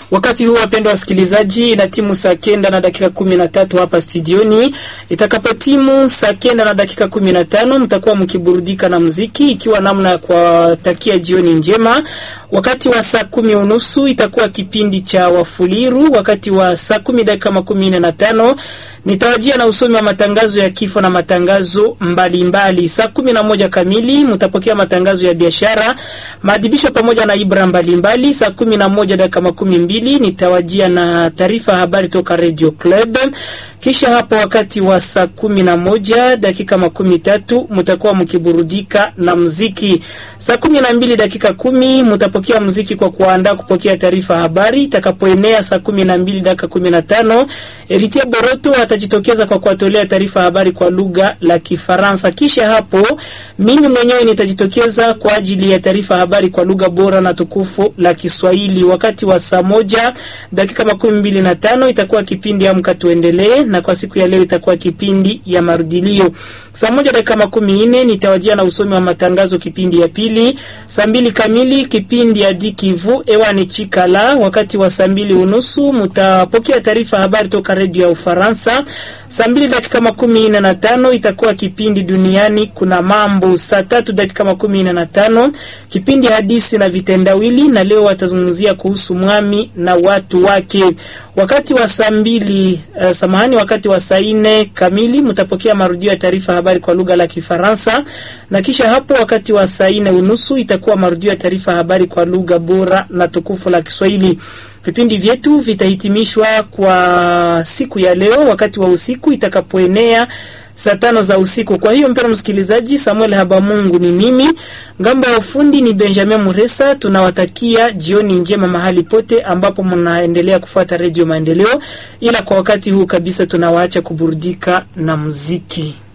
Wakati huu wapendwa wasikilizaji, na timu saa kenda na dakika kumi na tatu hapa studioni. Itakapo timu saa kenda na dakika kumi na tano mtakuwa mkiburudika na muziki, ikiwa namna ya kuwatakia jioni njema. Wakati wa saa kumi unusu itakuwa kipindi cha Wafuliru. Wakati wa saa kumi dakika makumi nne na tano nitawajia na usomi wa matangazo ya kifo na matangazo mbalimbali. Saa kumi na moja kamili mtapokea matangazo ya biashara, maadhibisho pamoja na ibra mbalimbali. Saa kumi na moja dakika makumi mbili nitawajia na taarifa ya habari toka Radio Club. Kisha hapo wakati wa saa kumi na moja dakika makumi tatu mtakuwa mkiburudika na muziki. Saa kumi na mbili dakika kumi mtapokea muziki kwa kuandaa kupokea taarifa ya habari. Itakapoenea saa kumi na mbili dakika kumi na tano Eritie Boroto atajitokeza kwa kuwatolea taarifa ya habari kwa lugha la Kifaransa. Kisha hapo mimi mwenyewe nitajitokeza kwa ajili ya taarifa ya habari kwa lugha bora na tukufu la Kiswahili. Wakati wa saa moja dakika makumi mbili na tano itakuwa kipindi Amka Tuendelee, na kwa siku ya leo itakuwa kipindi ya marudilio. Saa moja dakika makumi nne nitawajia na usomi wa matangazo kipindi ya pili. Saa mbili kamili kipindi ya Dikivu ewani Chikala. Wakati wa saa mbili unusu mtapokea taarifa habari toka redio ya Ufaransa. Saa mbili dakika makumi nne na tano itakuwa kipindi duniani kuna mambo. Saa tatu dakika makumi nne na tano kipindi hadisi na vitendawili, na leo watazungumzia kuhusu mwami na watu wake. Wakati wa saa mbili uh, samahani, wakati wa saa nne kamili mtapokea marudio ya taarifa habari kwa lugha la Kifaransa, na kisha hapo wakati wa saa nne unusu itakuwa marudio ya taarifa habari kwa lugha bora na tukufu la Kiswahili. Vipindi vyetu vitahitimishwa kwa siku ya leo wakati wa usiku itakapoenea saa tano za usiku. Kwa hiyo mpendwa msikilizaji, Samuel Habamungu ni mimi, ngambo ya ufundi ni Benjamin Muresa. Tunawatakia jioni njema mahali pote ambapo mnaendelea kufuata Redio Maendeleo, ila kwa wakati huu kabisa tunawaacha kuburudika na muziki.